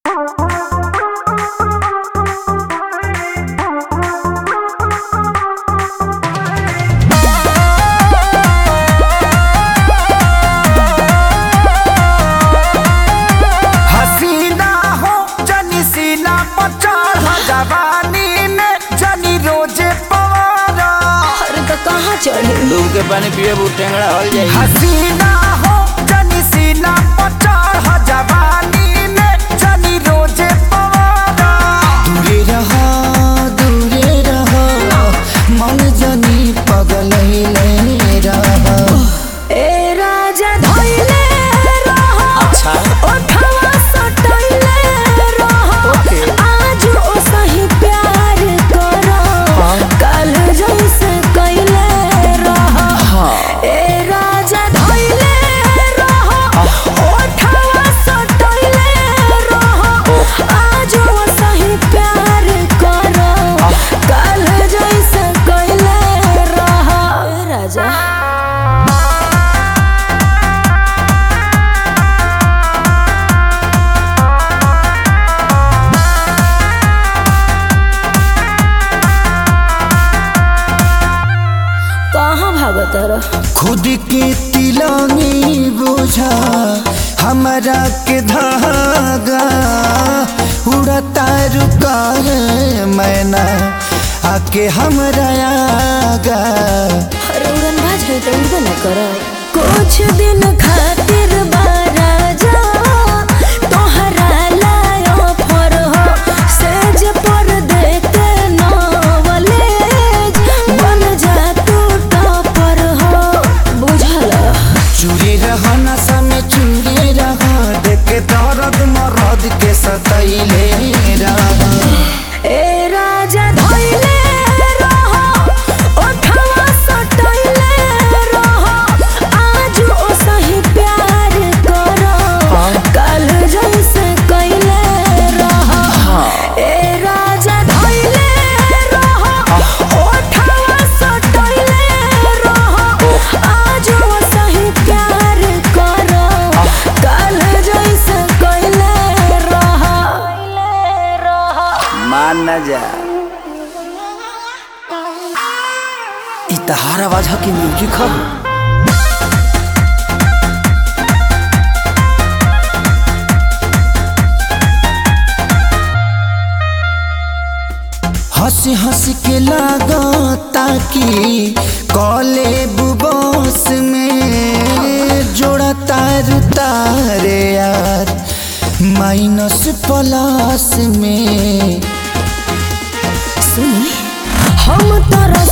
हसीना हो जनी सीना पर चढ़ जवानी में जनी रोजे पवारा अरे तो कहाँ चढ़े डूब के पानी पिए बू टेंगड़ा हल जाई हसीना हो जनी सीना पर चढ़ जवानी में जनी रोजे पवारा दूरे रहो दूरे रहो मन जनी पगल रहो ए राजा धइले रहो अच्छा ओठवा सटइले रहो आज ओ सही प्यार करो कल जैसे कइले रहो ए राजा धइले रहो ओठवा सटइले रहो आज ओ सही प्यार करो कल जैसे कइले रहो ए राजा कहाँ भागत रह खुद के तिलंगी बुझा हमारा के धागा उड़ता रुका है मैना आके हमरा आगा अरे उड़न भाज है तो उड़बे न कर कुछ दिन खातिर बारा जा तोहरा लायो फर हो सेज पर देते नवलेज बन जा तू टॉपर हो बुझल चूरी रह नशा में चूरी रह देख दर्द मरद के सतैले रह ए राजा धइले रहो ओठवा सटइले रहो आज ओ सही प्यार करो कल जैसे कइले रहो ए राजा धइले रहो ओठवा सटइले रहो आज ओ सही प्यार करो कल जैसे कइले रहो मान न जा इ तहार आवाज ह कि म्यूजिक ह हंसी हंसी के लागता कि कॉले बुबोस में जोड़ा तार तारे यार माइनस प्लस में सुनी हम तोरा